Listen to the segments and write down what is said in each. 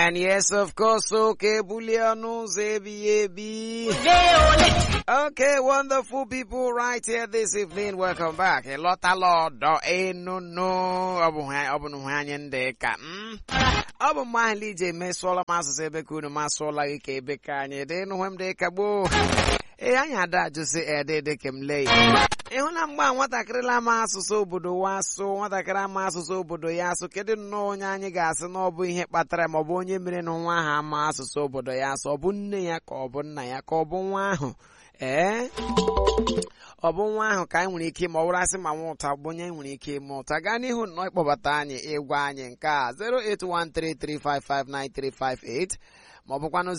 And yes, of course, okay, Buliano Zebi Okay, wonderful people right here this evening. Welcome back. A lot, a lot. Eh, no, no. Ọ bụ ha- ọ bụ na ha anyị ndị ka. mm. Ọ bụ mma ahụ ije mesụọla m asụsụ ebe ka unu masụọla gị ka ebe ka anyị dị nụ m dị ka gboo. Ee, anyị ada ajụsị ede dị ka m lee. Ị hụla mgbe a nwatakịrị la-ama asụsụ obodo wa asụ nwatakịrị ama asụsụ obodo ya asụ kedu nnọọ onye anyị ga-asị na ọ bụ ihe kpatara ma ọ bụ onye mere na nwa ahụ ama asụsụ obodo ya asụ ọ bụ nne ya ka ọ bụ nna ya ka ọ bụ nwa ahụ ee ọ bụ nwa ahụ ka anyị nwere ike ma ọ bụrụ asị ma nwa ụta bụ onye anyị nwere ike ime ụta gaa n'ihu nnọọ ịkpọbata anyị ịgwa anyị nke a 08133559358 ma ọ bụkwanụ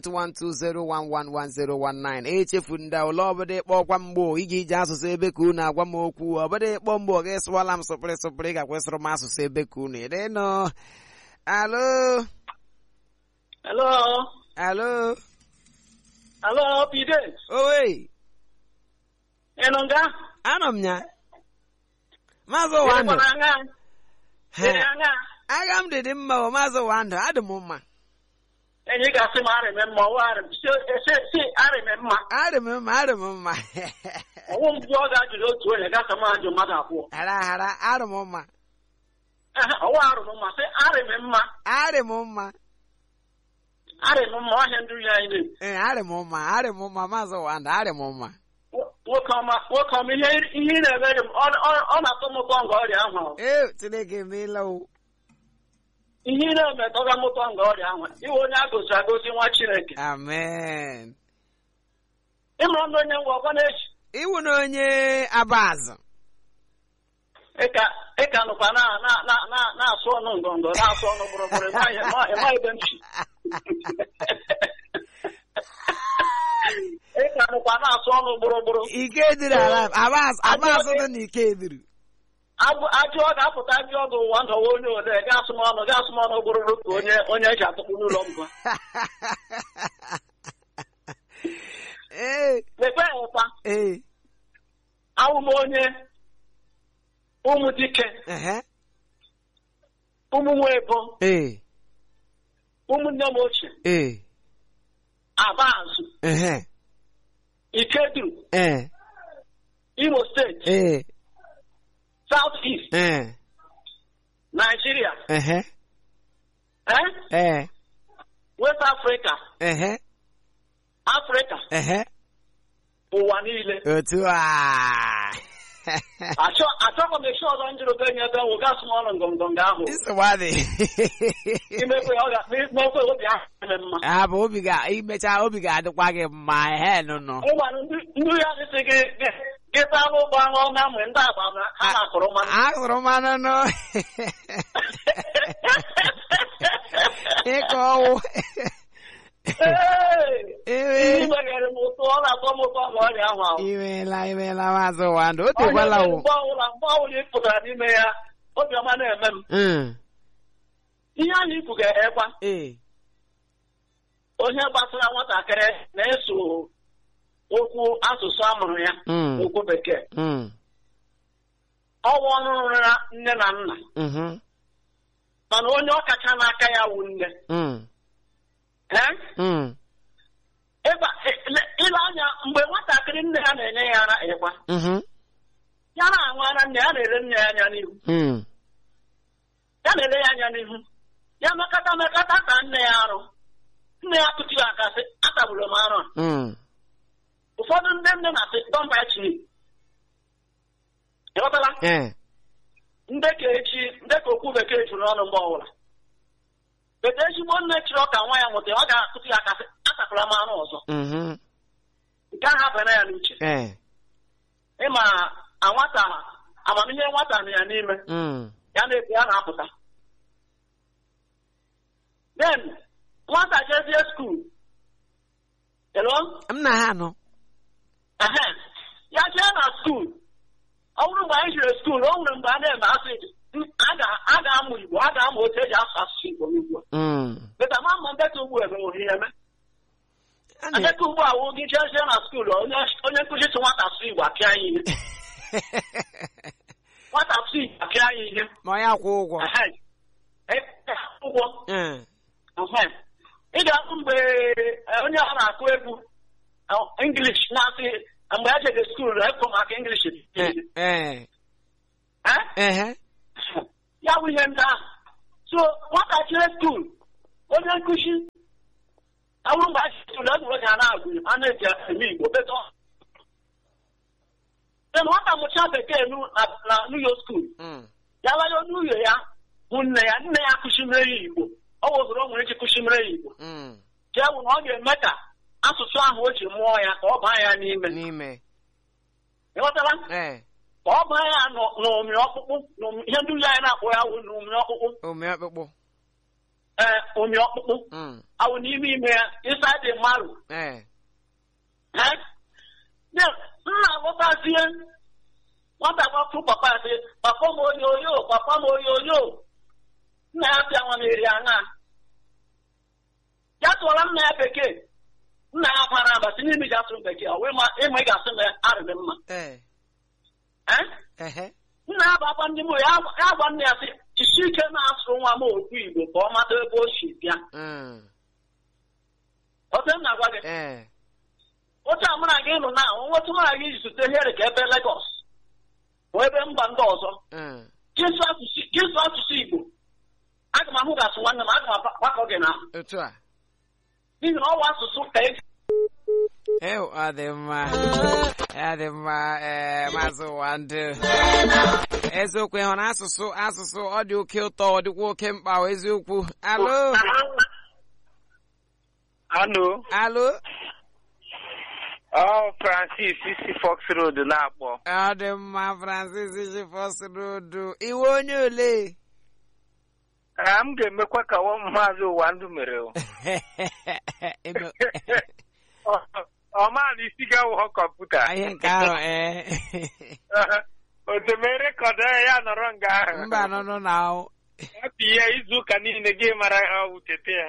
08120111019 echefu ndị ụlọ ọbụla ịkpọkwa mgbo ị ga-eji asụsụ ebe ka unu agwa m okwu ọbụla ịkpọ mgbo ọ ga-esụwala m sụpịrị sụpịrị ga-akwesịrị m asụsụ ebe ka unu ịdịnụ alo Hello. alo Hello, Pide. owe Enu nga? anọ m ya maazị wandụ Ịkwana nga? Ịrị nga? agha m dị dị mma o maazị wandụ adị m mma Enyi ga-asị m arịme mma, ọwụ arịm. Si, si, si arịme mma. adị m mma adị m mma Ọwụ mbụ ọ ga-ajụrụ otu onye gasa m ajụ mmadụ abụọ. hara hara adị m mma Ehe, Ọwụ arụm mma, si arịme mma. adị m mma Arịm mma, ọhịa ndị ya anyị na-ebu. ee adị m mma adị m mma maazị wandụ adị m mma Nwoke ọma, nwoke ọma, ihe ihe ị na-eme dị m, ọ- ọ- ọ na-atọ m ụtọ nga ọrịa ahụ. ee chineke emeela o Ihe ị na-eme tọga m ụtọ nga ọrịa ahụ. Iwe onye a goziri agozi nwa Chineke. amen Ịmụrụ ndị onye ngwa ọkwa na-echi. iwu na onye abazụ ịka ịka nụkwa na na na na na-asụ ọnụ ngọngọ na-asụ ọnụ gbụrụgbụrụ ịmaghị ịma ebe m si ịka nụkwa na-asụ ọnụ gbụrụgbụrụ ike dịrị ala abazụ abazụ dị na ike dịrị Abụ- ajụ ọ ga-apụta ajụ ọgụ ụwa ndọwa onye ole ga-asụ m ọnụ ga-asụ m ọnụ gbụrụgbụrụ ka onye onye eji atụkpu n'ụlọ mbụ ee mekpe ụta ee awụ m onye ụmụ dike ehe ụmụ nwa ebo ee ụmụnne m ochie ee abazụ ehe ikeduru ee imo steeti ee south east ee Nigeria, ehe eh? ee West Africa, ehe Africa, ehe ụwa niile. otu a Achọ achọkwa m echi ọzọ njụrụ be nye ebe nwụ gasị m ọnụ ngọngọngọ ahụ. nsogbu Imekwe ọ ga imekwe obi ahụ eme mma. abụ obi ga imecha obi ga-adịkwa gị mma ehe nụnụ Ịgwara ndị ndị ya sị gị gị gị taa anụ ụgbọ aṅụ na mgbe ndị agba na ha na-akụrụ mmanụ. azụrụ mmanụ nụ ịkọ ọwụ Ee! Ihe meghere m ụtọ ọ na-atọ m ụtọ ma ọrịa ahụ ahụ. imeela imeela maazị wandụ o tekwala Onye o mgbe ọbụla mgbe ọbụla ị pụtara n'ime ya obiọma na-eme m. Mm, Ihe anyị ikwu ga-ekwa. ee onye gbasara nwatakịrị na-eso okwu asụsụ amụrụ ya Mm. okwu bekee mm, ọnwa ọrụ na nne na nna mhm, mana onye ọkacha n'aka ya wụ nne mm, Eh? mm, Ịba- ile- ile anya mgbe nwatakịrị nne ya na-enye ya ara ịkwa mhm, ya na-aṅụ ara nne ya na-ere nne ya anya n'ihu mm, ya na-ele ya anya n'ihu ya mekata mekata ka nne ya arụ nne ya kụtiri akasị atagburu m arụ a mm, ụfọdụ ndị nne na-asị dọmba chi ịghọtala eh, ndị ka echi ndị ka okwu bekee juru ọnụ mgbe ọbụla bete ezigbo nne chịrị ọka nwa ya nwụta ọ ga-akụtụ ya akasị atakwara m anụ ọzọ mhm, nke ahụ abana ya n'uche eh, ịma a nwata amamihe nwata nọ ya n'ime mm, ya na-ebu ya na-apụta then nwata jezie skuul elo m na ha nọ ehe ya jee na skuul ọ bụrụ mgbe anyị jiri skuul o nwere mgbe a na-eme asị a ga- a ga-amụ igbo a ga-amụ otu eji asụ asụsụ igbo n'ugbu a Mm, beta ma mma ndeta ugbu ebe nwere ihe eme a na- ndeta ugbu a wụ gị jezie na skuul onye onye nkụzi tụ nwata asụ igbo apịa ya ihe nwata asụ igbo apịa ya ihe ma ọ ya kwụ ụgwọ Ehe. E- e- ụgwọ Eh, Ehe. ị ga-ahụ mgbe eh, onye ọ na-akụ egwu eh, English na-asị mgbe a jere skuul ekwu maka English Eh, eh, Eh? ehe. ya bụ ihe ndị ahụ so nwatakịrị skuul onye nkụzi awụrụ mgbe a ji skuul egwuregwu ga na-agụ a na-eji eme Igbo beto Then nwata mụcha bekee nu- na- na nuyo skuul Mm. ya laya n'uyo ya bụ nne ya nne ya kụchimere ya Igbo ọ wụzụrụ o nwere ike kụchimere ya Igbo Mm. jee wụ na ọ ga-eme ka asụsụ ahụ o ji mụọ ya ka ọ baa ya n'ime N'ime. ịghọtara Eh, ka ọ baa ya n'ụ- n'ụmị ọkpụkpụ n'ụmị- ihe ndị ụlọ anyị na-akpọ ya wụ n'ụmị ọkpụkpụ ome ọkpụkpụ. ee ụmị ọkpụkpụ Mm. awụ n'ime ime ya ịsaịdị mmadụ Eh, Ee? Then, nna aghọtazie nwata gbapụ papa ya sị papa m oyoyo papa m oyoyo nna ya pịa nwa na-eri aṅa ya tụọla nna ya bekee nna ya kwara aba si n'ime ji asụ bekee ọ wee ma ịma ị ga-asụ na arịrị mma eh, Ee? ehe. nna ya bụ akwa ndị mụ ya agwa- ya gwa nna ya sị jisi ike na-asụ nwa m okwu Igbo ka ọ mata ebe o si bịa Mm. ote m na-agwa gị Eh, otu a mụ na gị nụ na nwotu mụ na gị zute here ka ebe Lagos bụ ebe mba ndị ọzọ mm. Jesu asụsụ Jesu asụsụ Igbo aga m ahụ gasị nwanne m aga m agbakọ gị na Otu a. n'ihi na ọwa asụsụ ka e Eh, ọ dị mma. Ọ dị mma, eh, Maazị Wando. Eziokwu ịhụ na asụsụ asụsụ ọ dị oke ụtọ ọ dịkwa oke mkpa ọ eziokwu. Alo, Alo, alo. ọ Francis isi Fox Road na-akpọ. Ọ dị mma Francis Chifos Road. Iwe onye ole? Ah, m ga-emekwa ka nwa maazị ụwa ndụ mere. o. Eme- Ọ- Ọ maala isi ga-awụghọ kọmputa. Ihe nke ahụ ee. Otemere kọdọ ya nọrọ nga ahụ. Mba nọ nọ na ahụ. Hapụ ya izu ụka niile gị mara ha wutete ya.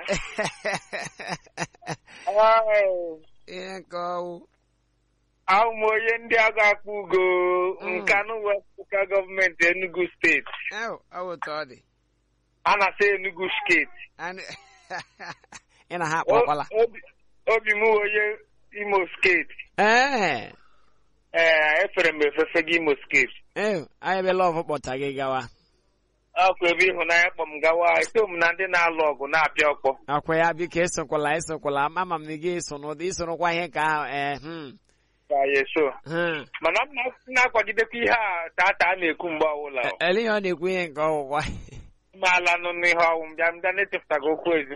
Ai, Ihe nke ọwụ. Ahụ m onye ndị agha akpọ ugo Mm. nkanụ wepụta gọọmenti Enugu steeti. Ew, ọ bụ otu ọ dị. A na-asa Enugu steeti. Anyị- Ị na ha akpọkwala. O- obi- Obi m onye Imo steeti. Ee. Ee, efere m efefe gị Imo steeti. Ew, anyị ebe lọvụ kpọta gị gawa. Ọkwa ebe ịhụnanya kpọ m gawa eto m na ndị na-alụ ọgụ na-apịa ọkpọ. Akwa ya biko esokwala esokwala ama m na ị ga-eso n'ụdị isorokwa ihe ka ahụ ee hmm, Ka ya eso. hmm. Mana m na- na-akwagidekwa ihe a tata a na-ekwu mgbe ọbụla. E- Ele ihe ọ na-ekwu ihe nke ọgwụgwa. Maala nụ n'ihe ọnwụ m bịa m bịa na-echepụtaghị okwu ezi.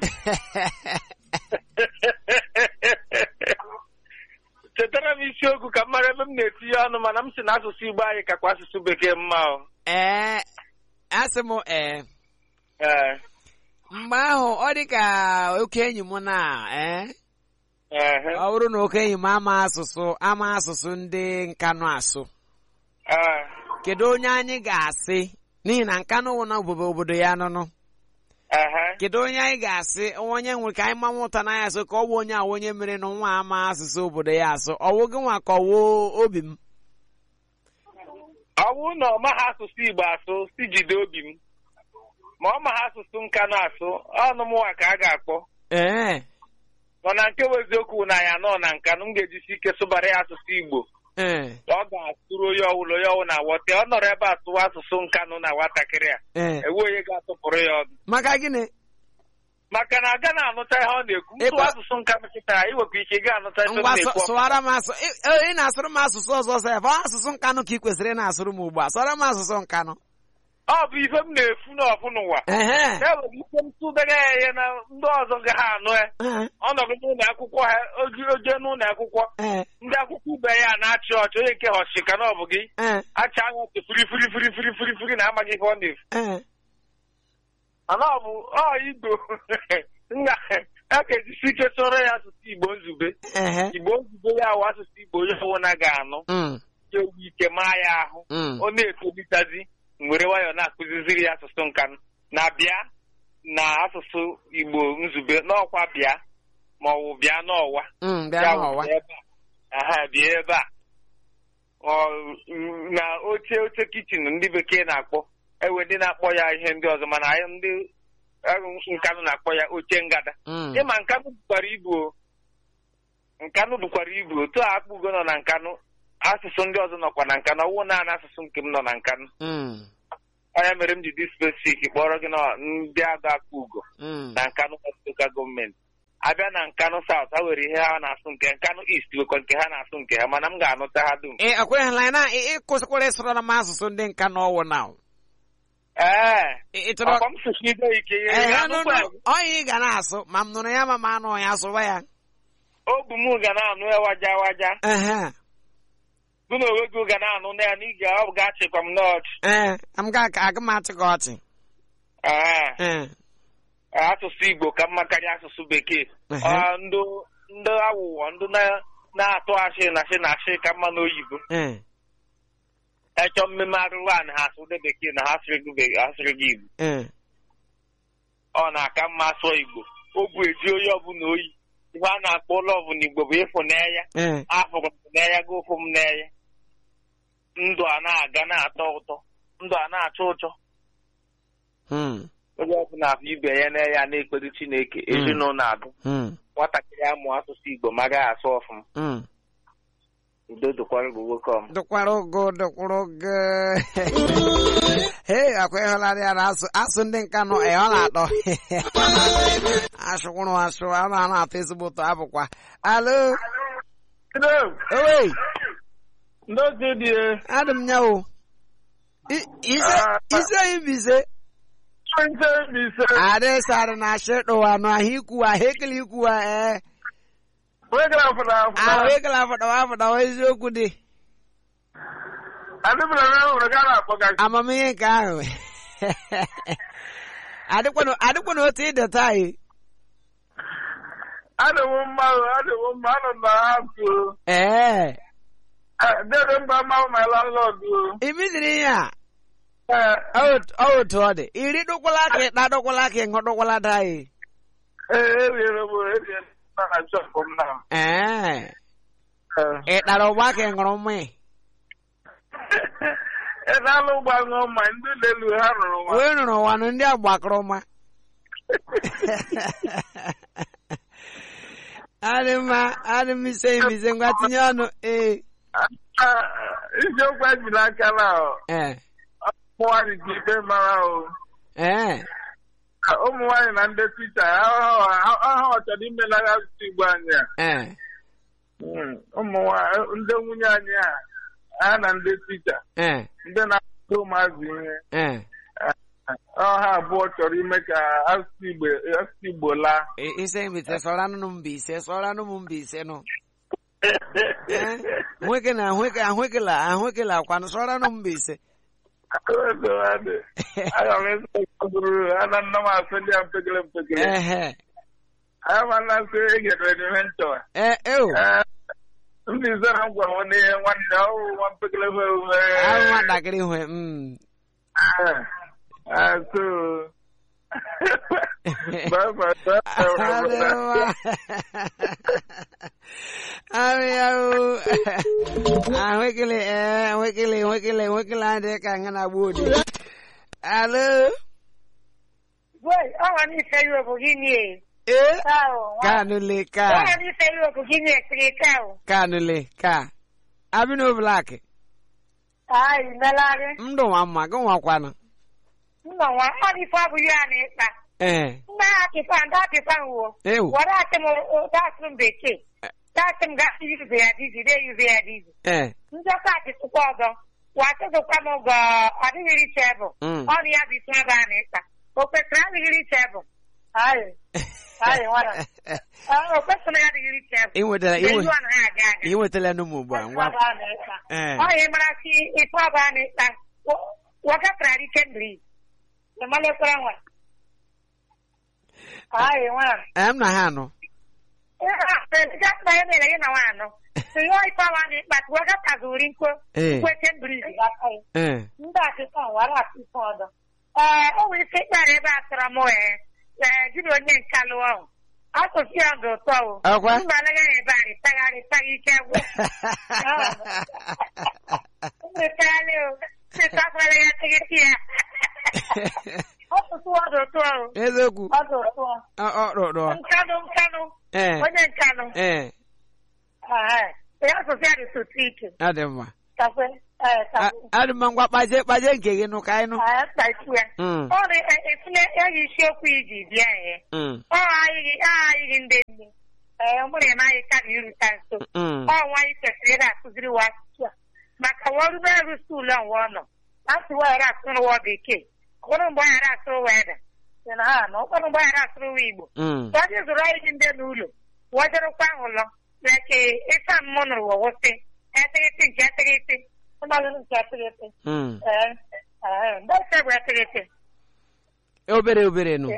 Chetara m isiokwu ka m mara ebe m na-etinye ọnụ mana m si na asụsụ Igbo anyị kakwa asụsụ bekee mma o. Ee, asị m ee. Ee, Mgbe ahụ ọ dị ka oke enyi m na ee. ehe, Ọ bụrụ na oke enyi m ama asụsụ ama asụsụ ndị nkanụ asụ. ee. Kedu onye anyị ga-asị n'ihi na nkanụ wụ na obodo obodo ya nụnụ. Ehe. Kedu onye anyị ga-asị onye nwere ka anyị manwụ ụta na ya asụ ka ọ bụ onye a onye mere na nwa ama asụsụ obodo ya asụ ọwụ gị nwa ka ọwụ obi m ọ bụrụ na ọ maghị asụsụ Igbo asụ si jide obi m ma ọ maghị asụsụ nka na-asụ ọnụ m nwa ka a ga-akpọ ee mana nke bụ eziokwu na ya nọ na nka na m ga-ejisi ike sụbara ya asụsụ Igbo ee ọ ga-asụrụ onye ọbụla onye ọbụla wọta ọ nọrọ ebe a tụwa asụsụ nkanụ na nwatakịrị a ee ewe onye ga-atụpụrụ ya ọnụ maka gịnị maka na aga na-anụta ihe ọ na-ekwu ntụ Ịkwa- asụsụ nkanụ kịta iwekwa ike ị ga-anụta ihe ọ ngwa na-ekwu sụ- sụwara m asụ ị ị- ị na-asụrụ m asụsụ ọzọ sef ọ asụsụ nkanụ ka ị kwesịrị ị na-asụrụ m ugbu a sụọrọ m asụsụ nkanụ ọ bụ ife m na-efu n'ọfụ n'ụwa ehe e nwere ike m tụdega ya ihe na ndị ọzọ ga ha anụ ya ee, ọnọdụ n'ụlọ akwụkwọ ha oji oje n'ụlọ akwụkwọ ee, ndị akwụkwọ ube ya na-achị ọchị onye nke họchi ka na ọ bụ gị ee, acha anya ọchị furi furi furi furi furi furi na amaghị ihe ọ na-efu ee. mana ọ bụ ọ igbo nga a ga-ejisi ike sọrọ ya asụsụ igbo nzube ehe igbo nzube ya wụ asụsụ igbo onye ọbụla ga-anụ Mm, ya ewu ike maa ya ahụ mm. ọ na-etolitazi were nwayọọ na-akụziziri ya asụsụ nka na bịa na asụsụ igbo nzube n'ọkwa bịa ma ọ bụ bịa n'ọwa Mm, bịa Ya wụ n'ọwa bịa ebe a. Aha, bịa ebe a ọ na oche oche kichin ndị bekee na-akpọ ewe ndị na-akpọ ya ihe ndị ọzọ mana anyị ndị eh, nkanụ na-akpọ ya oche ngada Mm. ịma nkanụ bukwara ibu o. nkanụ bukwara ibu otu a akpụgo nọ na nkanụ asụsụ ndị ọzọ nọkwa na nkanụ ọwụ naanị asụsụ nke m nọ na nkanụ Mm. onye mere m ji dị spesifik kpọrọ gị na ndị agụ akpụ ugo Mm. na nkanụ lokal gọọmenti abịa na nkanụ saut ha nwere ihe ha na-asụ nke nkanụ ist nwekwa nke ha na-asụ nke ha mana m ga-anụta ha dum ị ekweghịla na ị- ịkwụsịkwara ịsụrụ m asụsụ ndị nka n'ọwụ na ee ị ị chọrọ ọkwa m sụsụ ide ike ihe Ee, ya nụ, anụkwa nụ, onye ị ga na-asụ ma m nụrụ ya ma m anụ ya asụwa ya obu m ga na-anụ ya waja waja ehe gụ na onwe gị ga na-anụ na ya na ị ga- ọ ga-achịkwa m n'ọchị ee m ga aga m achị gị ọchị ee ee asụsụ igbo ka mma karịa asụsụ bekee Ehe. Ọ, ndụ ndị awụwọ ndị na- na-atụ ashị na ashị na ashị ka mma n'oyibo ee echọ mmemme arụrụ a na ha asụ ndị bekee na ha asịrị gị be- asịrị gị igbo ee ọ na-aka mma sụọ igbo obu eji onye ọbụla oyi ihe a na-akpọ ụlọ ọbụla igbo bụ ịfụ n'enya ee afụrụ m n'enya gị ụfụ m n'enya ndụ a na-aga na-atọ ụtọ ndụ a na-achọ ụchọ Hmm, onye ọbụla afọ ibe ya n'enya na-ekpere chineke ezinụlọ adụ hmm, nwatakịrị amụ asụsụ igbo ma gaghị asụ ọfụma hmm. udo dụkwara gị nwoke ọm dụkwara ogo dụkwara ogo hei akwa ịhụlarị ya na asụ asụ ndị nka nọ ee ọ na-atọ asụkwụrụ asụ a na na-atọ ezigbo ụtọ abụkwa alo owei N'oge dị adị m ya o I- ise ise ibise ise adị sarị na ashị ɗụwa nụ ahụ ikwuwa ahụ ekele ikwuwa ee wegara afụna ahụ ekele afọdawa afọdawa eziokwu dị adịbụla na hụrụ ga na-akpọ gị amamihe nke ahụ adịkwanụ adịkwanụ otu ịdị taa yi adịwo mma o, adịwo mma anọ m na ha tụ ee dede mba mmanwụ my landlord o imidiri ihe a Ee, ọ otu ọ dị iri dụkwala ka ịkpa dụkwala ka ịṅụ dụkwala daa yi ee eriere m eriere m na chọpụ m na ee Ee. ịkpara ụgba ka ị ṅụrụ mmanya ị na-alụ ụgbọ ṅụọ mma ndị lelu ha rụrụ nwa wee nụrụ ụwanụ ndị a gbakọrọ ma adị mma adị m ise imize ngwa tinye ọnụ ee Ah, isiokwu ejila aka na ee ụmụ nwaanyị ji ikpe mara o ee ụmụ nwaanyị na ndị tita ha ọchọrọ imelagha asụsụ igbo anyị a ee Mm, ụmụ nwaanyị ndị nwunye anyị a ha na ndị tita ee ndị na-akụzi ụmụazị ihe ee ọha abụọ chọrọ ime ka asụsụ igbo asụsụ igbo laa I- ise imize sọrọ anụ m mba ise sọrọ anụ m mba ise nụ ee ahụeke na ahụeke ahụekela ahụekela akwanụ sọrọ anụ m mba ise aga m ezụrụ ana nna m asụ ndị a mpekele mpekele ehe aga m ana nsị egedere n'ihe nchọwa ee eo Ee, ndị ize na m gwara m n'ihe nwanne ọwụ nwa mpekele fe ahụ nwatakịrị hwe mm so bye bye bye bye. ahụekele ee ahụekele ahụekele ahụekele adịghị ka nga na agba odi alo Boy, ọnwa n'ife Europe gịnị e? ee Kao, nwa- kanule ka ọnwa n'ife Europe gịnị ekiri kao? kanule ka abino blak Ai, melagị. ndụ nwa mma gị nwakwanụ Nna nwa, ọ n'ife ọ bụ ya na ịkpa. ee Nna akịkpa, ndị akịkpa nwuo. ewu Were asị m dasụ m bekee. Dasị m gasị yuze ya dizi, de yuze ya dizi. ee Njọkọ atịtụkwa ọzọ. Wasịzụkwa m gọ adịghị richa ebụ. Mm. Ọ bụ ya bụ isi ebe a na ịkpa. O kwesịrị adịghị richa ebụ. Ai, ai, nwara. O kwesịrị adịghị richa ebụ. ị nwetara Mgbe iwe iwu anaghị aga aga. ị nwetala n'ụmụ ugbu a ngwa ee ọ ya mara si ife ọba a na-ekpa wakatara rike ndri ịmalekwara nwa ayi nwa em na ha nọ jakpa ya mere gị na nwa anọ ihe ife ọba a na-ekpa tu wakatazi uri nkwo ee kwete ndri aka ya ee ndị akịka wara akụ ife ọdọ ee o nwere ike ịkpara ebe a tọrọ m ee ee jiri onye nka lụọ ahụ asụsụ ya dị ụtọ o Ọkwa? mba anaghị ebe a rịtagharị taghị ike gwụ Mmetali o, sitakwala ya tikiti ya. Asụsụ tụọ dị ụtọ ahụ. eziokwu Ọ dị ụtọ. ọ ọ rụrụ Nkanụ nkanụ. ee Onye nkanụ. ee Ee. Ya asụsụ ya dị sụtụ ike. ọ dị mma Kakwe. Ee, A- kakwe. adị mma ngwa kpaje kpaje nke gị nụ ka anyị nụ Ee, kpachi ya. Mm, Ọ dị efule eyi isiokwu iji bịa ya. mm, Ọ ayịghị ayịghị ndị nne. Ee, mụ na-eme anyị ka dị iruta nso. mm. Ọ nwaanyị kwesịrị ịda akụziri wa asụsụ a. Maka ọrụ n'ọrụ skuulu a nwa ọ nọ. Asụ wa yara asụrụ wa bekee. Ụfọdụ mgbe anyị asụrụ wa ede. Sị na ha nọ. Ụfọdụ mgbe anyị asụrụ wa Igbo. Mm. Tọ́jú zụrụ anyị dị ndị n'ụlọ. Wajarukwa ụlọ. Leke ịsa mmụ nụrụ wa wụsị. Eteghete nke eteghete. Ụmụazụ nke eteghete. Mm. Ee. Ee. Ndị ose bụ eteghete. obere obere nụ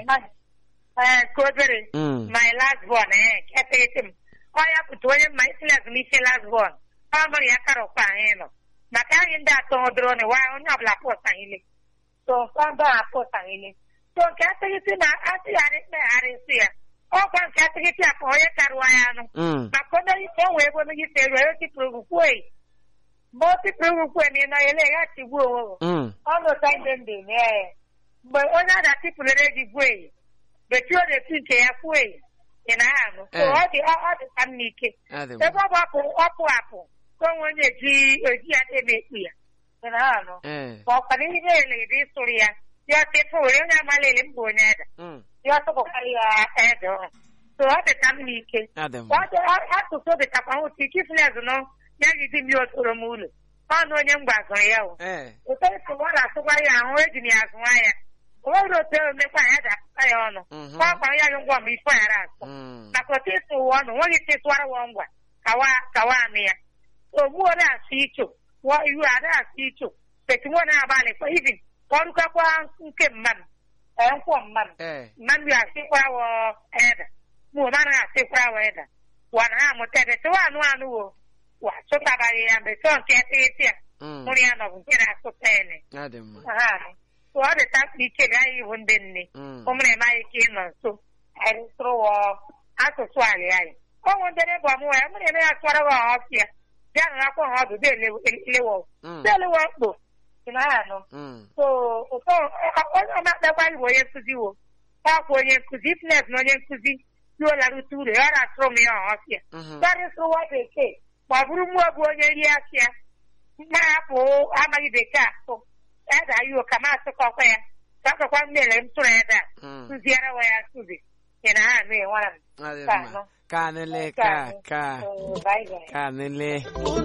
Ee, ka obere. Mm. My last born, eh, ka eteghete m. Ọ ya pụta onye mma isi ezumike last born. Ọ mụrụ ya karọkwa anyị nọ. Maka anyị ndị atọ dụrụ ni wa onye ọbụla pụta ile. So, ndị a pụta ile. So, nke eteghete na atịgharị mkpegharị isi ya. Ọkwa nke eteghete akpa onye karụwa ya anụ. Mm. maka onye isi o wee ebe onye isi elu onye tipụrụ ugwu eyi mgbe o tipụrụ ugwu na ịnọ ya ele ya tigbu onwe Mm. ọnụ ụta ndị ndị mee mgbe onye a na-atipụlere gị gwu eyi bechi ọ na-etu nke ya kwuo eyi ị na anụ so Eh. ọ dị ọ ọ dị ka mma ike ọ dị ebe mma ọ bụ ọpụ ọpụ apụ ka onwe onye eji eji ya ebe ekpu ya ị na anụ ee ma ọkwa na ihe ele dị ịsụrụ ya ya tepụ were onye amala ele mba onye eda Mm. ya tụpụkarị ya ede ọhụrụ so ọ dị ka mma ike ọ dị mma Ọdụ asụsụ dịkakwa nwụta ike ifulez nọ ya gị di mmiri otoro m ụlọ ọnụ onye mgba zụrụ ya o ee ụtọ esi nwa na-asụkwa ya ahụ eji m ya azụwa ya o nwere otu emekwa ya ji asụta ya ọnụ Mhm. kwa akwa ya gị ngwa ma ife ghara asụ Mm. maka otu esi ụwa ọnụ nweghị ike ịsụwara wa ngwa kawa kawa anụ ya ogbuo na-asụ icho wọ iwu a na-asụ icho petimọ na-abalị kwa ibi ka ọ rụkakwa nke mmadụ ee nkwọ mmadụ ee mmadụ asịkwa wọ eda mụ na anaghị asịkwa wọ eda wa na ha amụta ede tụwa anụ anụ wo wa chụtabaghị ya mgbe tụọ nke eteghete ya Mm. mụrụ ya nọbụ nke na-asụta ene ọ dị mma ha so ọ dị takpa ike ga anyị iwu ndị nne Mm. ụmụ na-eme anyị ike ịnọ nso anyị sụrụ wọ asụsụ ala anyị ọnwụ ndị na-ebu ọmụwa ya mụ na-eme ya sụwara wa ọfịa bịa na akwọ ha ọdụ delewo Mm. delewo mkpo ị na ha anụ Mm. so ụtọ onye ọmakpakwa bụ onye nkụzi wo ọkwa onye nkụzi ifnes na onye nkụzi yuolarute uru ya ọ na-asụrụ m ya ọhọfịa Mhm. karịsịwa bekee ma ọ bụrụ mmụọ bụ onye rie afịa mma hapụ amaghị bekee asụ eda ya ụka ma asụkọkwa ya ka akọkwa mmere m tụrụ ede a Mm. kụziere wa ya nkụzi ị na ha anụ enwara m ọ dị Ka mma anọ. ka nile ka ka So, bye bye. ka nile ọ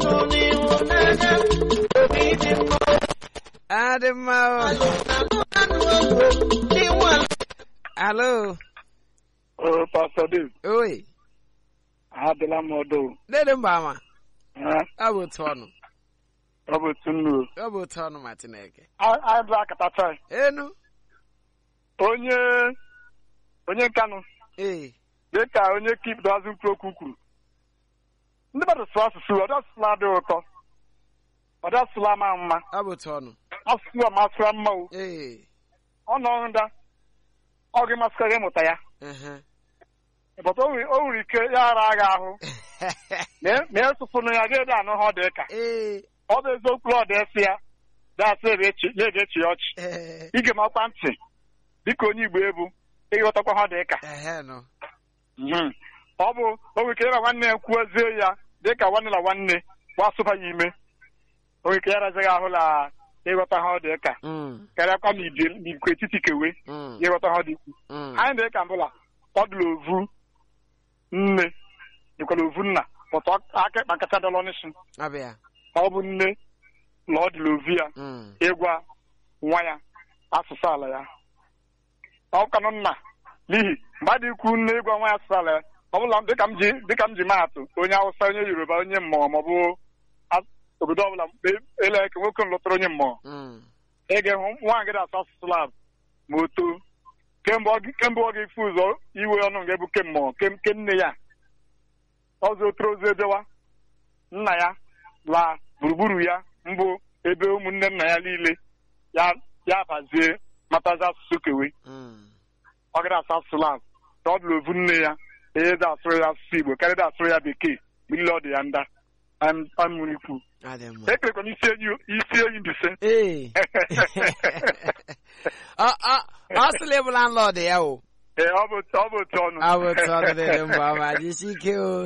dị mma o alo Oh, Pastor Dave, oi adịla m ọdụ. dede mba ama Eh, ọ bụ otu ọnụ Ọ bụ otu nnu. ọ bụ otu ọnụ ma chineke Anyị bụ akatacha. enu Onye onye nkanụ ee dị ka onye kip dazụ mkpụrụ okwu kwuru. Ndị mmadụ sụrụ asụsụ, ọdị asụsụ adị ụtọ. Ọdị asụsụ ama mma. ọ bụ otu ọnụ Asụsụ a masịra mma o. ee Ọ nọ nda. Ọ gị masịkara ịmụta ya. ehe. Bọta o nwere o nwere ike ya ara agha ahụ. Ma esụsụnụ ya ga-ede anụ ha ọ dị ka. ee Ọ bụ eziokwu ọ dị esi ya. Dasị ebe echi ya ege echi ya ọchị. ee ige m akwa ntị dịka onye igbo ebu ịghọtakwa ha dị ka ehe nọ Mhm. ọ bụ o nwere ike ya na nwanne ya kwuozie ya dịka nwanne na nwanne gbasụba ya ime o nwere ike ya razighị ahụ na ịghọta ha ọ dị ka Mm, karịakwa ma ibi n'ikwu etiti kewe mm, ịghọta ha ọ dị ikwu mm. anyị dị ka mbụla ọ dịla ovu nne dịkwala ovu nna pụta aka ịkpa nkata dọlọ n'isi abịa ọ bụ nne na ọ dịla ovu ya Mm, ịgwa nwa ya asụsụ ala ya ọ kanụ nna n'ihi mmadụ ikwu nne ịgwa nwa ya asụsụ ala ya ọ bụla dịka m ji dịka m ji maatụ onye awụsa onye yoruba onye mmụọ maọbụ as- obodo ọbụla mgbe ele ka nwoke m lụtara onye mmụọ mm, ị ga-ehụ nwa gị na-asụ asụsụ lab ma o too kemgbe ọ gị- kemgbe ọ ga-efu ụzọ iwe ọnụ nga ebu ke mmụọ ke ke nne ya ọzọ otoro ozu ebewa nna ya la gburugburu ya mbụ ebe ụmụnne nna ya niile ya ya bazie matazi asụsụ kewe mm. ọ gara asụ asụsụ lab ka ọ dụrụ ovu nne ya ihe dị asụrụ ya asụsụ igbo karịa dị asụrụ ya bekee mgbe niile ọ dị ya nda amụrụ ikwu Ọ dị mma. ekerekwa isi enyi isi enyi mbise Ee. ọ ọ ọ ọ sịla ịbụ landlord ya o ee ọ bụ ọ bụ otu ọnụ ọ bụ otu ọnụ dịrị mba ma jisi ike o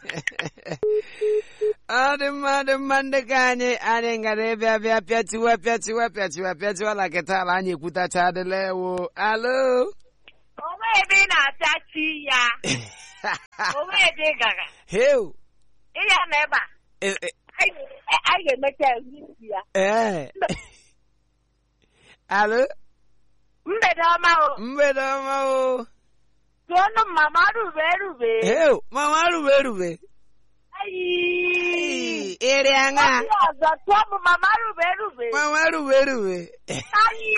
ọ dị mma dị mma ndị ka anyị anyị ngara ịbịa bịa pịatiwe pịatiwe pịatiwe pịatiwe na kịta ala anyị ekwutacha adịla ewo alo onwe ebe ị na-apịachi ya onwe ebe ị gara heu ịya na ebe a e- e- anyị anyị ga-emecha ezi ya ee alo mgbede ọma o mgbede ọma o tụọnụ mama rube rube heu mama rube rube ayi ere aṅa Ndị ọzọ tụọ m mama rube rube mama rube rube ayi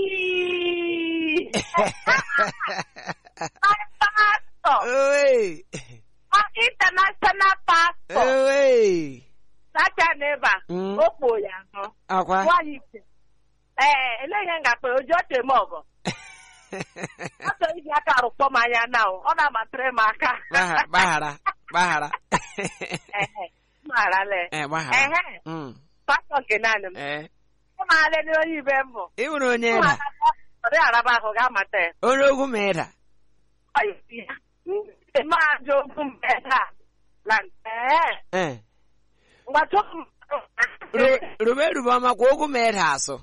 my pastor owe my international pastor owe sacha n'ebe a Mm. o kpo ya nọ akwa nwaanyị ise ee elee ihe m ga-akpa oji oche m ọgọ achọ iji aka arụkpọ m anya na o ọ na-amatịrị m aka Gbaghara- gbaghara gbaghara Ehe, marale ee gbaghara ehe Mm, pastọ nke naanị m ee ịmaale na onye ibe m bụ ị nwere onye ịda ọ dị araba ahụ ga-amata ya onye ogwu ma ịda Ọ yi ya. Ndị ajọ okwu mgbe taa na ee ee mgbachi okwu Rube- rube rube ọma kwa ogwu ma ịda asụ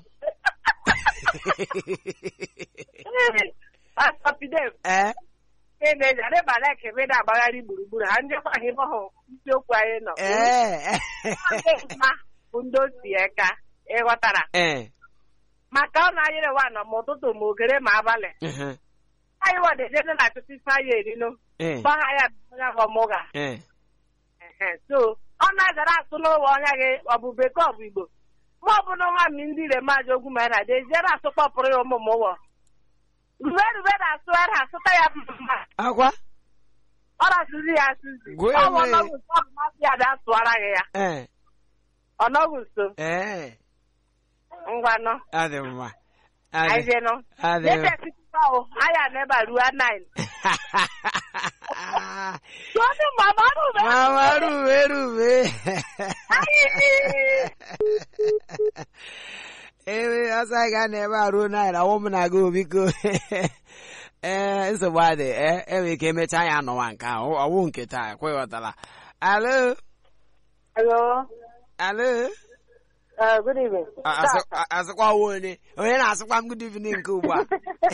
pastọ Pidem ee ị na-eji adịbala ekebe na-agbagharị gburugburu ha ndị kwaghị ịbọhụ isiokwu anyị nọ ee Ndị mma bụ ndị osi eka ịghọtara ee maka ọ na-anyere nwa nọ ma ụtụtụ ma ogere ma abalị mhm, anyị wadejede na achụta ife anyị erinu ee gbagha ya ya ọmụga ee so ọ na-agara asụ n'ụwa ọnya gị ọ bụ bekee ọ bụ igbo ma ọ bụ na nwa mi ndị ire maji ogwu ma na deziere asụ kpọpụrụ ya ụmụ m ụwọ rube rube na-asụ ara asụta ya mma akwa ọ na-asụzi ya asụzi Gwee ọ bụ wee. ọnọgụ nso ọ bụ masị ya bịa sụọra gị ya ee ọnọgụ nso ee ngwanụ adị mma anyị adị jenụ adị Debe sikita o, aya n'ebe a ruo nine. Tụọnụ mama rube. mama rube rube ewe ọsọ anyị ga na-ebe a ruo naira awụ m na gị biko ee nsogbu adị ee enwere ike emechaa ya anọwa nke ahụ ọwụ nke taa kweghọtara alo Hello. alo Uh, good evening. A- asị- a- asịkwa ọwụ onye onye na-asịkwa m good evening nke ugbu a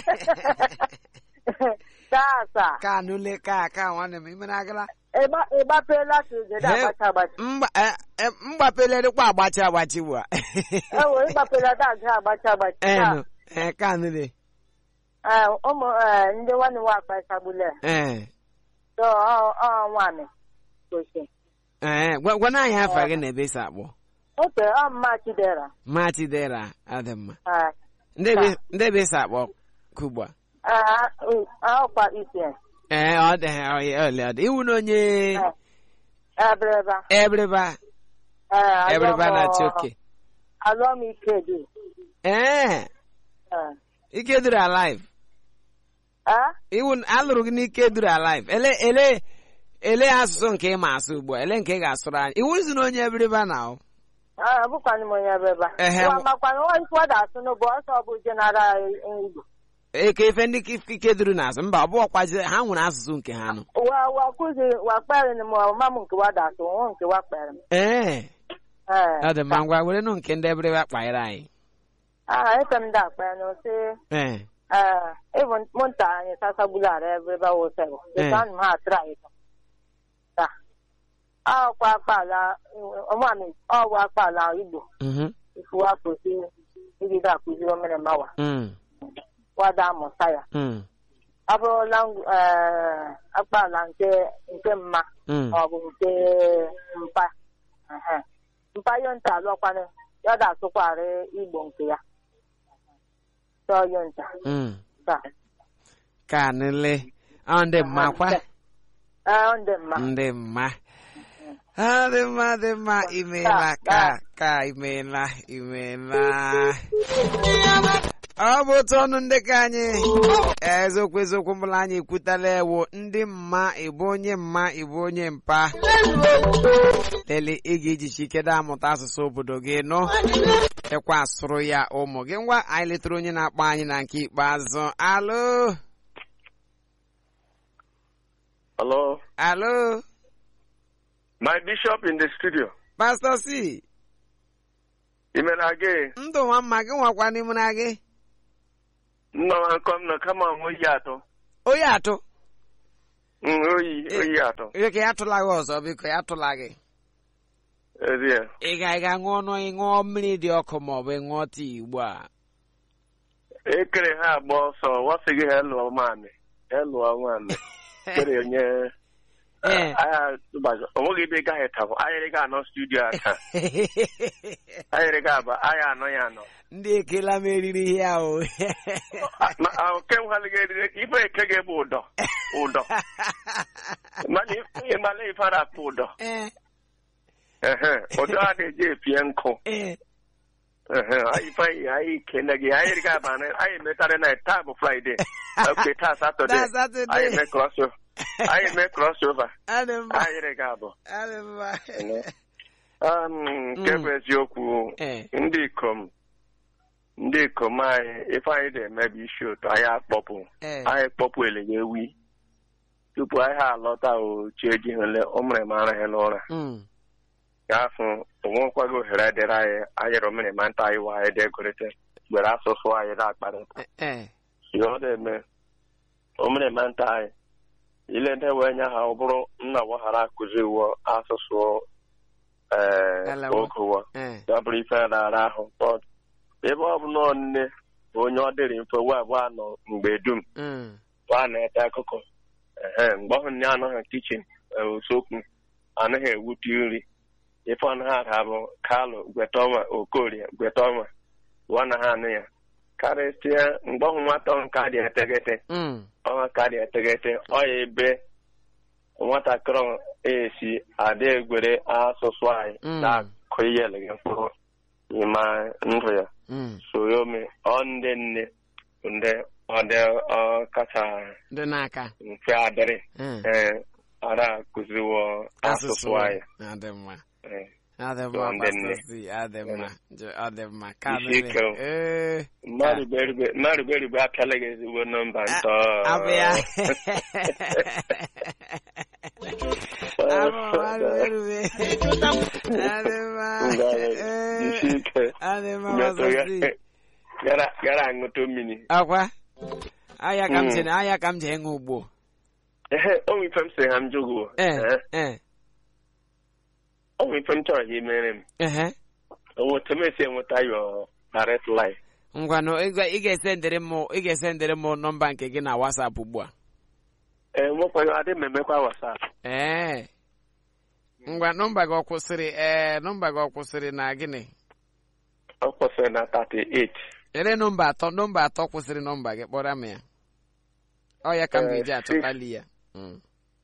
Tata. ka nule ka ka nwanne m imere agala Ịgbapela ka ijede Hey. agbacha agbacha. mgba eh, eh, mgbapele dịkwa agbachi agbachi ugbu a Ewo ịgbapela ka aga agbacha agbacha. enu ee ka nule Eh, ụmụ eh, ndị nwanne nwa akpa ịsagbule. ee So ọ ọ nwaanyị. Gosi. ee gwa gwa na anyị afa gị na ebe isi akpọ Oke ọ mma Chidera. mati dera adị mma Eh, ndị ebe- ndị ebe isi akpọ kugba ah, uh, ọkwa isi. ee ọ dị ha ọyị ọlị ọ dị iwu na onye Ebreba. ebreba Eh, ebreba alụọ m- na choke Alụọ m ike dị. ee Eh. ike duru alive Ah? iwu alụrụ gị n'ike duru alive ele ele ele asụsụ nke ị ma asụ ugbu a ele nke ị ga-asụrụ anyị iwu nzu na onye ebreba na ọ Ah, abụkwanụ m onye ebreba. Ehe. Wa makwanụ nwa ife ọ da-asụ n'ụbọ ọsọ ọ bụ jenaral Igbo. eke ife ndị ike- ike duru n'azụ mba ọ bụ ọkwazi ha nwere asụsụ nke ha nụ wa wa kuzi wa kpere ni mo ma mu nke wa da so won nke wa kpere m ee eh ọ dị mma ngwa were nụ nke ndị ebreba kpaịrị anyị ah efe m da kpere no se ee eh even monta anyị sasa bulare ebe ba wo se wo Eh. se kan ma tra ito ta ah kwa kpala ọmọ mi ọ wa kpala Igbo mhm, ifu wa ko si ibi da kuzi o mere mawa mm, wa da mụta ya mm, abụrụla eh akpala nke nke mma mm. ọ bụ nke mpa Ehe. mpa yonta alụọkwanụ ya ga-asụkwarị igbo nke ya chọọ yonta Mm. taa ka nile ọ ndị mma kwa ee ọ dị mma ndị mma Ah, dị mma dị mma imeela ka ka imeela imeela ọ bụ otu ọnụ ndị ka anyị eziokwu eziokwu mbụla anyị ekwutala ewo ndị mma ịbụ onye mma ịbụ onye mpa lele ị ga-ejichi ike da amụta asụsụ obodo gị nụ ịkwa asụrụ ya ụmụ gị ngwa anyị letara onye na-akpọ anyị na nke ikpeazụ alo Hello, alo my bishop in the studio. pastọ c Imere gị ndụ nwa mma gị nwakwa n'ime na gị nnọọ nkọ m nọ kama m oyi atọ. onye atụ Mm, oyi Eh. oyi atọ. biko ya atụla gị ọzọ biko ya atụla gị Ezie. ị ga ị ga ṅụọ ọnụ ịṅụọ mmiri dị ọkụ ma ọ bụ ịṅụọ tii ugbu a Ekere ha agba ọsọ wasị gị ha lụọ mamị. Ha lụọ mamị. Kere onye Eh. agha tụbago. O nweghị ebe ị gaghị tabụ. Anyịrị gị anọ studio aka. Anyịrị gị aba anyị anọ ya anọ. ndị ekela m eriri ihe ahụ Ma oke m ha gị eriri ife eke gị bụ ụdọ. Ụdọ. Mana ịmala ife a na-akpọ ụdọ. Eh, Ehe. Ụdọ a na-eji epie nkụ. eh. Ehe, anyị fanyị anyị kene gị anyị ga aba na anyị metara na taa bụ fraịde oke taa satọde Taa Saturday. anyị mee cross over anyị mee cross over Adị mma anyị ga abụ adị mma Um, nke bụ eziokwu Eh. ndị ikom ndị ikom anyị ife anyị na-eme bụ isi ụtọ anyị akpọpụ Eh. anyị kpọpụ eleghị ewi tupu anyị ha alọta o chi ejighịle ụmụrụ ma araghị n'ụra Mm. gafụ onwekwaghị ohere dịrị anyị anyị rụmịrị ma nta anyị wa anyị degorịta gbere asụsụ anyị na-akparịta Eh, eh. ihe ọ na-eme omere ma nta anyị ile ndị wee nye ha ọ bụrụ nna waghara akụzi iwu asụsụ ee Elewa. ogowa Eh. ya bụrụ ife na-ara ahụ But ebe ọ bụ nọọ nne bụ onye ọ dịrị mfe wee bụ anọ mgbe dum Mm. wa na-ete akụkọ ehe mgbe ọhụ nne anọghị kichin usekwu anaghị ewute nri ife ọnụ ha ha bụ kalụ gwetọma okorie gwetọma wa na ha anụ ya karịsịa mgbe ọhụ nwata ọhụ ka dị eteghete Mm. ọnwa ka dị eteghete ọ ya ebe nwatakịrị ọhụ esi adị egwere asụsụ anyị Mm. na-akụ ihe eleghị mkpụrụ n'ime ndụ ya Mm. soyomi ọ ndị nne bụ ndị ọ dị ọ kacha dị n'aka mfe adịrị Mm. ee ara akụziwo asụsụ anyị adị mma Ee. adị So, mma ndị nne. pastọ c adị mma Je- ọ dị mma ka Isi mere. ike o. Eh. mmadụ berube mmadụ berube apịala gị ezigbo nọmba ntọ abụ ya abụ mmadụ erube adị mma Eh. isi ike adị mma metụ pastọ ya c gara gara aṅụtụ mmiri akwa aya ka m Mm. ji aya ka m ji ịṅụ ugbo ehe onwe ife m sị ha m jụgụ eh eh onwe ife m chọrọ ha imere m ehe onwe otu m esi enweta yo direct line ngwanụ ị ga- ị ga-esendịrị m ị ga-esendịrị m nọmba nke gị na WhatsApp ugbu a ee nwekwaghị adị m emekwa wasap ee ngwa nọmba gị ọ kwụsịrị ee nọmba gị ọ kwụsịrị na gịnị ọ kwụsịrị na 38 ele nọmba atọ nọmba atọ kwụsịrị nọmba gị kpọrọ m ya ọ ya ka m Eh, ga-eji six. achọtali ya Mm.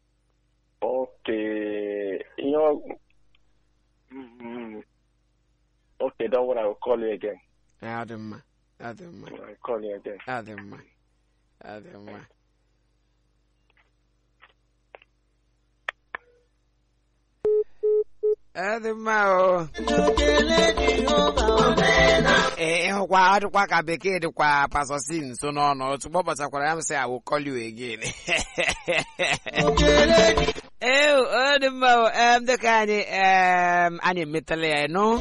Okay. You know, mm, okay, don't worry, I'll call you again. Eh, ọ dị mma ọ dị mma I'll call you again. ọ dị mma ọ dị mma ọ dị mma o ee ịhụkwa ọ dịkwa ka bekee dịkwa pasọsi nso n'ọnụ ozugbo ọ kpọtakwara ya m sị awụ call you again ee ọ dị mma o em dịka anyị em anyị emetala ya nụ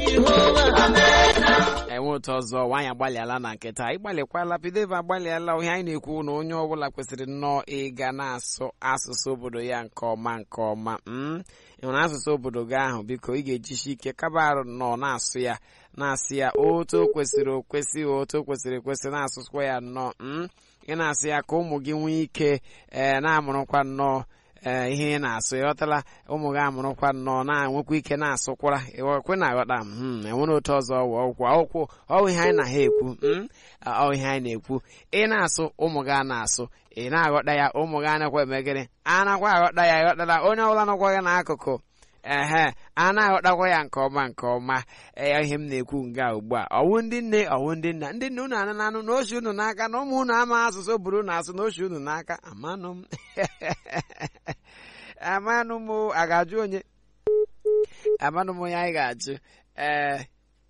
enwe otu ọzọ nwaanyị agbalịala na nkịta ịgbalịkwala pideva agbalịala ihe anyị na-ekwu na onye ọbụla kwesịrị nnọọ ịga na-asụ asụsụ obodo ya nke ọma nke ọma mm? ị hụrụ asụsụ obodo gị ahụ biko ị ga-ejisi ike kaba arụ nọ na-asụ ya na-asụ ya otu o kwesịrị okwesị otu o kwesịrị ekwesị na-asụsụkwa ya nnọọ mm? ị na-asụ ya ka ụmụ gị nwee ike ee na-amụrụkwa nnọọ ee ihe ị na-asụ ịghọtala ụmụ gị amụrụkwa nnọọ na-enwekwa ike na-asụkwara kwe na-aghọta m enwere otu ọzọ ọwụ ọkwụ ọkwụ ọwụ ihe anyị na ha ekwu mm? ọ ihe anyị na-ekwu ị na-asụ ụmụ gị a na-asụ ị na-aghọta ya ụmụ gị anakwa emegịrị anakwa aghọta ya ịghọtala onye ọbụla nọkwa gị n'akụkụ ehe a na-aghọtakwa ya nke ọma nke ọma ee ihe m na-ekwu nga ugbu a ọwụ ndị nne ọwụ ndị nna ndị nne unu anụ na anụ na ochi unu n'aka na ụmụ unu ama asụsụ buru unu asụ na ochi unu n'aka amanụ m amanụ m o, a ga-ajụ onye amanụ m onye anyị ga-achụ ee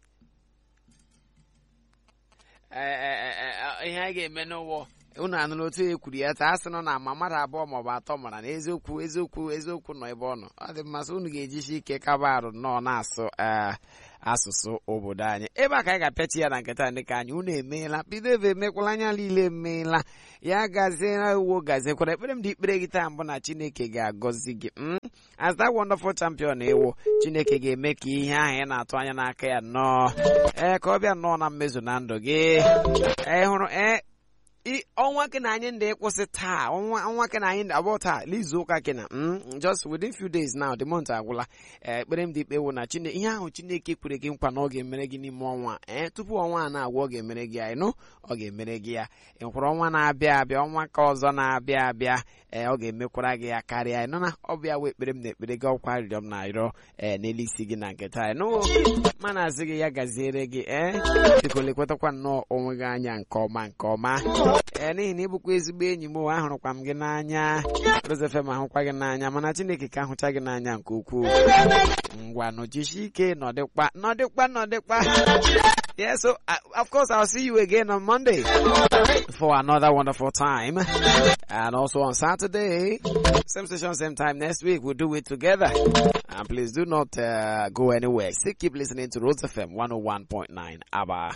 ee, ee, ee, ihe anyị ga-eme n'ụwọ unu anụrụ otu e kwuru ya taa asị nọ na ma mmadụ abụọ maọbụ atọ mara na eziokwu eziokwu eziokwu nọ ebe ọ nọ ọ dị mmasị unu ga-ejisi ike kaba arụ nnọọ na-asụ ee asụsụ obodo anyị ebe a ka anyị ga-apịachi ya na nketa ndị ka anyị unu emeela bido ebe emekwala anya niile emeela ya gaziere uwo gaziekwara ekpere m dị ikpere gị taa mbụ na chineke ga-agọzi gị mm? as that wonderful champion ewo chineke ga-eme ka ihe ahụ ị na-atụ anya n'aka ya nnọọ ee ka ọ bịa nnọọ na mmezu na ndụ gị ee hụrụ ee i ọnwa ke na anyị ndị ịkwụsị taa ọnwa ọnwa ke na anyị ndị abụọ taa n'izu ụka ke na mm, just within few days now the month agwụla ee ekpere m dị ikpe wụ na chine ihe ahụ chineke kwere gị nkwa na ọ ga-emere gị n'ime ọnwa ee tupu ọnwa a na-agwa ọ ga-emere gị ya ịnụ ọ ga-emere gị ya ị hụrụ ọnwa na-abịa abịa ọnwa ka ọzọ na-abịa abịa ee ọ ga-emekwara gị ya karịa ịnụ na ọ bụ ya wụ ekpere m na ekpere gị ọkwa arịrịọ m na-arịọ ee n'elu isi gị na nke taa ịnụ mana asị gị ya gaziere gị ee biko lekwatakwa nnọọ onwe gị anya nke ọma nke ọma ee n'ihi na ịbụkwa ezigbo enyi m ụwa ahụrụkwa m gị n'anya rozefem ahụkwa gị n'anya mana chineke ka ahụcha gị n'anya nke ukwuu ngwa nọjishi ike nọdịkwa nọdịkwa nọdịkwa Yeah, so uh, of course I'll see you again on Monday for another wonderful time, and also on Saturday, same station, same time next week. We'll do it together. And please do not uh, go anywhere. Still keep listening to Rose FM 101.9 ABBA.